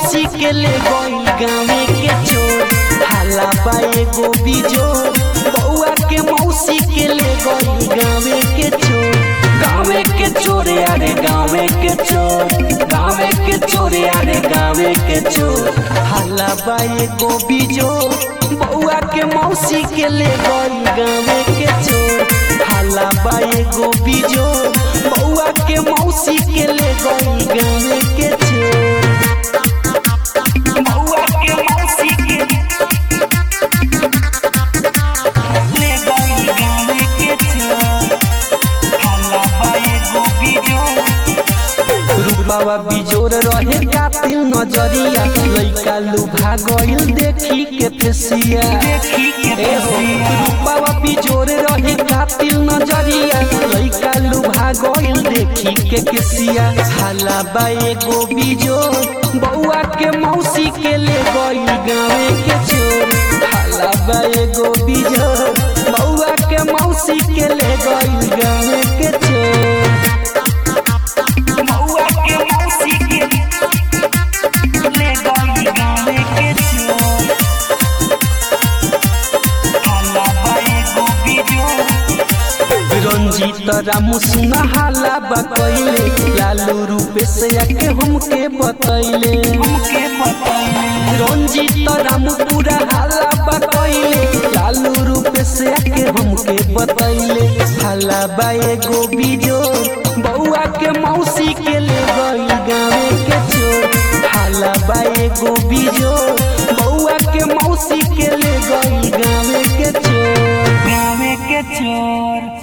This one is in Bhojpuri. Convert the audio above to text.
मौसी के ले गई गावे के चोर हाला बा एगो बिजोर बउआ के मौसी के ले गई गावे के चोर गावे के चोर अरे गावे के चोर गावे के चोर अरे गावे के चोर हाला बा एगो बिजोर बउआ के मौसी के ले गई गावे के चोर हाला बा एगो बिजोर बउआ के मौसी के ले गई गावे के चोर बउआ के मौसी के ले गई गावे के चोर हाला बा एगो बिजोर रूपावा बिजोर रहे कातिल नजरिया लइका लुभा गइल देखी के फेसिया ए हो, रूपावा बिजोर रहे कातिल नजरिया लइका लुभा गइल देखी के केसिया हाला बा एगो बिजोर बउआ के मौसी के ले गइल गावे के चोर हाला बा एगो बिजोर बउआ के मौसी के ले गइल गावे के चोर बउआ के मौसी के ले गई गावे के चोर हाला बाए गो बिजोर रंजीत रामू सुना हाला बकैले लालू रूपे से आके हमके बतैले हमके बतैले रंजीत रामू पूरा हाला बकैले लालू रूपे से आके हमके बतैले हाला बाए गो बिजोर बउआ के मौसी के ले गई गावे के चोर हाला बाए गो बिजोर बउआ के मौसी के ले गई गावे के चोर गावे के चोर